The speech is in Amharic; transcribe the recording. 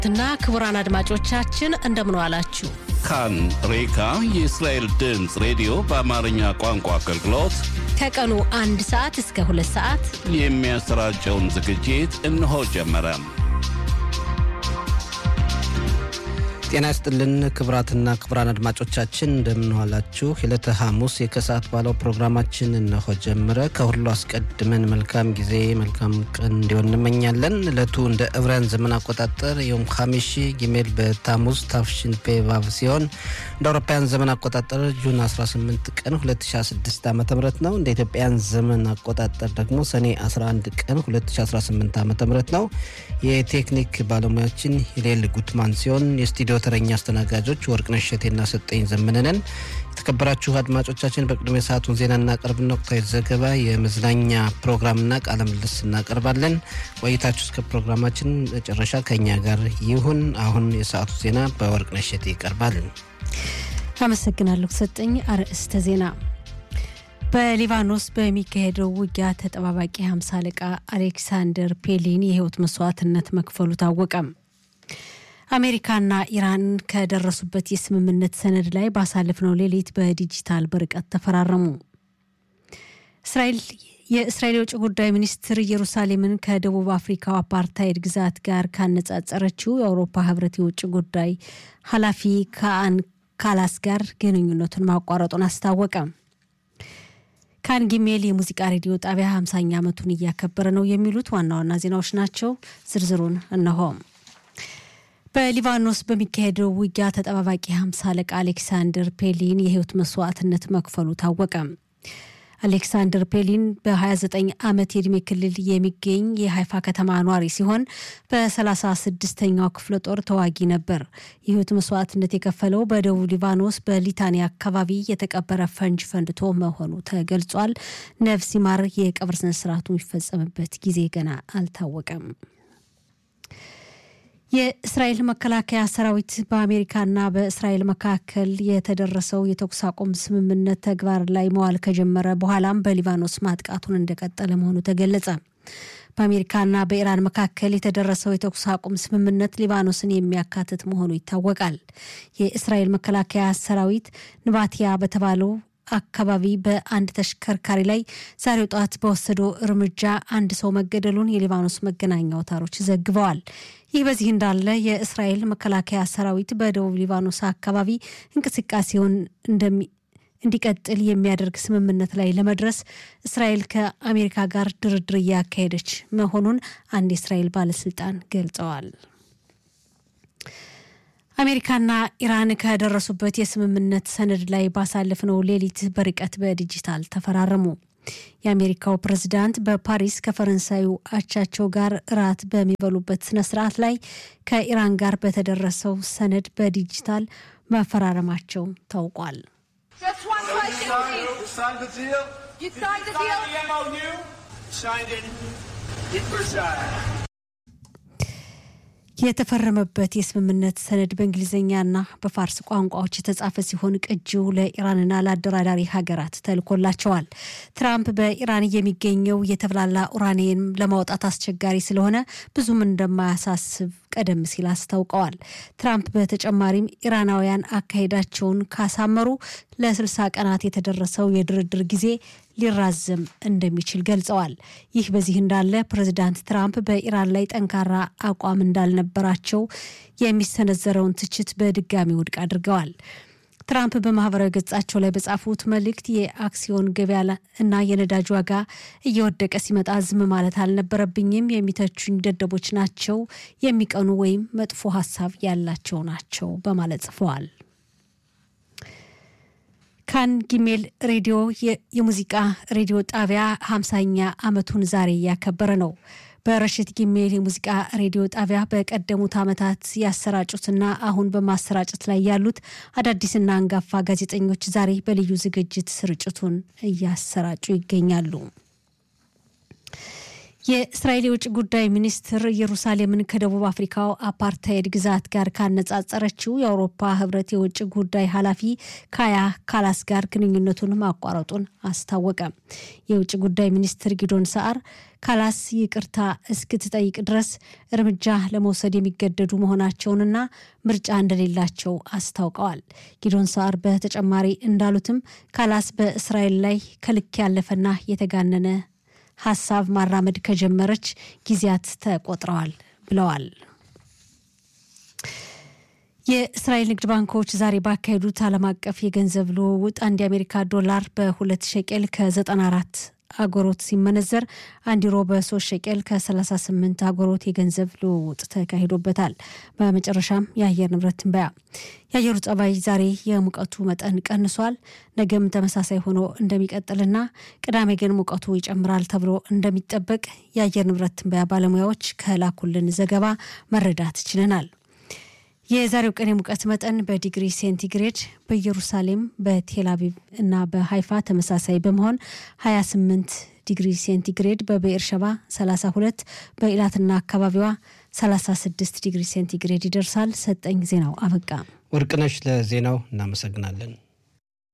ትና ክቡራን አድማጮቻችን እንደምን ዋላችሁ። ካን ሬካ የእስራኤል ድምፅ ሬዲዮ በአማርኛ ቋንቋ አገልግሎት ከቀኑ አንድ ሰዓት እስከ ሁለት ሰዓት የሚያሰራጨውን ዝግጅት እነሆ ጀመረ። ጤና ይስጥልን ክቡራትና ክቡራን አድማጮቻችን እንደምንዋላችሁ። የዕለተ ሐሙስ የከሰዓት ባለው ፕሮግራማችን እነሆ ጀመረ። ከሁሉ አስቀድመን መልካም ጊዜ መልካም ቀን እንዲሆን እንመኛለን። ዕለቱ እንደ ዕብራውያን ዘመን አቆጣጠር የም ሐሚሺ ጊሜል በታሙዝ ታፍሽን ፔቫቭ ሲሆን እንደ አውሮፓውያን ዘመን አቆጣጠር ጁን 18 ቀን 2016 ዓ ም ነው። እንደ ኢትዮጵያን ዘመን አቆጣጠር ደግሞ ሰኔ 11 ቀን 2018 ዓ ም ነው። የቴክኒክ ባለሙያችን ሂሌል ጉትማን ሲሆን የስቱዲዮ ተረኛ አስተናጋጆች ወርቅነሽ እሸቴና ሰጠኝ ዘመነንን። የተከበራችሁ አድማጮቻችን በቅድሚያ ሰዓቱን ዜና እናቀርብና ወቅታዊ ዘገባ፣ የመዝናኛ ፕሮግራምና ቃለ ምልልስ እናቀርባለን። ቆይታችሁ እስከ ፕሮግራማችን መጨረሻ ከኛ ጋር ይሁን። አሁን የሰዓቱ ዜና በወርቅነሽ እሸቴ ይቀርባል። አመሰግናለሁ ሰጠኝ። አርዕስተ ዜና በሊባኖስ በሚካሄደው ውጊያ ተጠባባቂ ሀምሳ አለቃ አሌክሳንደር ፔሊን የህይወት መስዋዕትነት መክፈሉ ታወቀም። አሜሪካና ኢራን ከደረሱበት የስምምነት ሰነድ ላይ ባሳለፍነው ሌሊት በዲጂታል በርቀት ተፈራረሙ። እስራኤል የእስራኤል የውጭ ጉዳይ ሚኒስትር ኢየሩሳሌምን ከደቡብ አፍሪካው አፓርታይድ ግዛት ጋር ካነጻጸረችው የአውሮፓ ህብረት የውጭ ጉዳይ ኃላፊ ከአን ካላስ ጋር ግንኙነቱን ማቋረጡን አስታወቀ። ካን ጊሜል የሙዚቃ ሬዲዮ ጣቢያ 50ኛ ዓመቱን እያከበረ ነው። የሚሉት ዋና ዋና ዜናዎች ናቸው። ዝርዝሩን እነሆ። በሊባኖስ በሚካሄደው ውጊያ ተጠባባቂ ሀምሳ አለቃ አሌክሳንደር ፔሊን የህይወት መስዋዕትነት መክፈሉ ታወቀ። አሌክሳንደር ፔሊን በ29 ዓመት የዕድሜ ክልል የሚገኝ የሀይፋ ከተማ ኗሪ ሲሆን በ36ኛው ክፍለ ጦር ተዋጊ ነበር። የህይወት መስዋዕትነት የከፈለው በደቡብ ሊባኖስ በሊታኒያ አካባቢ የተቀበረ ፈንጅ ፈንድቶ መሆኑ ተገልጿል። ነፍስ ይማር። የቀብር ስነስርዓቱ የሚፈጸምበት ጊዜ ገና አልታወቀም። የእስራኤል መከላከያ ሰራዊት በአሜሪካና በእስራኤል መካከል የተደረሰው የተኩስ አቁም ስምምነት ተግባር ላይ መዋል ከጀመረ በኋላም በሊባኖስ ማጥቃቱን እንደቀጠለ መሆኑ ተገለጸ። በአሜሪካና በኢራን መካከል የተደረሰው የተኩስ አቁም ስምምነት ሊባኖስን የሚያካትት መሆኑ ይታወቃል። የእስራኤል መከላከያ ሰራዊት ንባቲያ በተባለው አካባቢ በአንድ ተሽከርካሪ ላይ ዛሬው ጠዋት በወሰደው እርምጃ አንድ ሰው መገደሉን የሊባኖስ መገናኛ አውታሮች ዘግበዋል። ይህ በዚህ እንዳለ የእስራኤል መከላከያ ሰራዊት በደቡብ ሊባኖስ አካባቢ እንቅስቃሴውን እንዲቀጥል የሚያደርግ ስምምነት ላይ ለመድረስ እስራኤል ከአሜሪካ ጋር ድርድር እያካሄደች መሆኑን አንድ የእስራኤል ባለስልጣን ገልጸዋል። አሜሪካና ኢራን ከደረሱበት የስምምነት ሰነድ ላይ ባሳለፍነው ሌሊት በርቀት በዲጂታል ተፈራረሙ። የአሜሪካው ፕሬዝዳንት በፓሪስ ከፈረንሳዩ አቻቸው ጋር እራት በሚበሉበት ስነ ስርዓት ላይ ከኢራን ጋር በተደረሰው ሰነድ በዲጂታል መፈራረማቸው ታውቋል። የተፈረመበት የስምምነት ሰነድ በእንግሊዝኛና በፋርስ ቋንቋዎች የተጻፈ ሲሆን ቅጂው ለኢራንና ለአደራዳሪ ሀገራት ተልኮላቸዋል። ትራምፕ በኢራን የሚገኘው የተብላላ ኡራኒየም ለማውጣት አስቸጋሪ ስለሆነ ብዙም እንደማያሳስብ ቀደም ሲል አስታውቀዋል። ትራምፕ በተጨማሪም ኢራናውያን አካሄዳቸውን ካሳመሩ ለስልሳ ቀናት የተደረሰው የድርድር ጊዜ ሊራዘም እንደሚችል ገልጸዋል። ይህ በዚህ እንዳለ ፕሬዚዳንት ትራምፕ በኢራን ላይ ጠንካራ አቋም እንዳልነበራቸው የሚሰነዘረውን ትችት በድጋሚ ውድቅ አድርገዋል። ትራምፕ በማህበራዊ ገጻቸው ላይ በጻፉት መልእክት የአክሲዮን ገበያ እና የነዳጅ ዋጋ እየወደቀ ሲመጣ ዝም ማለት አልነበረብኝም። የሚተቹኝ ደደቦች ናቸው፣ የሚቀኑ ወይም መጥፎ ሀሳብ ያላቸው ናቸው በማለት ጽፈዋል። ካን ጊሜል ሬዲዮ የሙዚቃ ሬዲዮ ጣቢያ ሀምሳኛ ዓመቱን ዛሬ እያከበረ ነው። በረሽት ጊሜል የሙዚቃ ሬዲዮ ጣቢያ በቀደሙት ዓመታት ያሰራጩትና አሁን በማሰራጨት ላይ ያሉት አዳዲስና አንጋፋ ጋዜጠኞች ዛሬ በልዩ ዝግጅት ስርጭቱን እያሰራጩ ይገኛሉ። የእስራኤል የውጭ ጉዳይ ሚኒስትር ኢየሩሳሌምን ከደቡብ አፍሪካው አፓርታይድ ግዛት ጋር ካነጻጸረችው የአውሮፓ ህብረት የውጭ ጉዳይ ኃላፊ ካያ ካላስ ጋር ግንኙነቱን ማቋረጡን አስታወቀ። የውጭ ጉዳይ ሚኒስትር ጊዶን ሰዓር ካላስ ይቅርታ እስክትጠይቅ ድረስ እርምጃ ለመውሰድ የሚገደዱ መሆናቸውንና ምርጫ እንደሌላቸው አስታውቀዋል። ጊዶን ሰዓር በተጨማሪ እንዳሉትም ካላስ በእስራኤል ላይ ከልክ ያለፈና የተጋነነ ሀሳብ ማራመድ ከጀመረች ጊዜያት ተቆጥረዋል ብለዋል። የእስራኤል ንግድ ባንኮች ዛሬ ባካሄዱት ዓለም አቀፍ የገንዘብ ልውውጥ አንድ የአሜሪካ ዶላር በሁለት ሸቄል ከ94 አጎሮት ሲመነዘር አንድ ዩሮ በሶስት ሸቄል ከ38 አጎሮት የገንዘብ ልውውጥ ተካሂዶበታል። በመጨረሻም የአየር ንብረት ትንበያ። የአየሩ ጸባይ ዛሬ የሙቀቱ መጠን ቀንሷል። ነገም ተመሳሳይ ሆኖ እንደሚቀጥልና ቅዳሜ ግን ሙቀቱ ይጨምራል ተብሎ እንደሚጠበቅ የአየር ንብረት ትንበያ ባለሙያዎች ከላኩልን ዘገባ መረዳት ችለናል። የዛሬው ቀን የሙቀት መጠን በዲግሪ ሴንቲግሬድ በኢየሩሳሌም በቴልአቪቭ እና በሀይፋ ተመሳሳይ በመሆን 28 ዲግሪ ሴንቲግሬድ፣ በብኤር ሸባ 32፣ በኢላትና አካባቢዋ 36 ዲግሪ ሴንቲግሬድ ይደርሳል። ሰጠኝ ዜናው አበቃ። ወርቅነሽ ለዜናው እናመሰግናለን።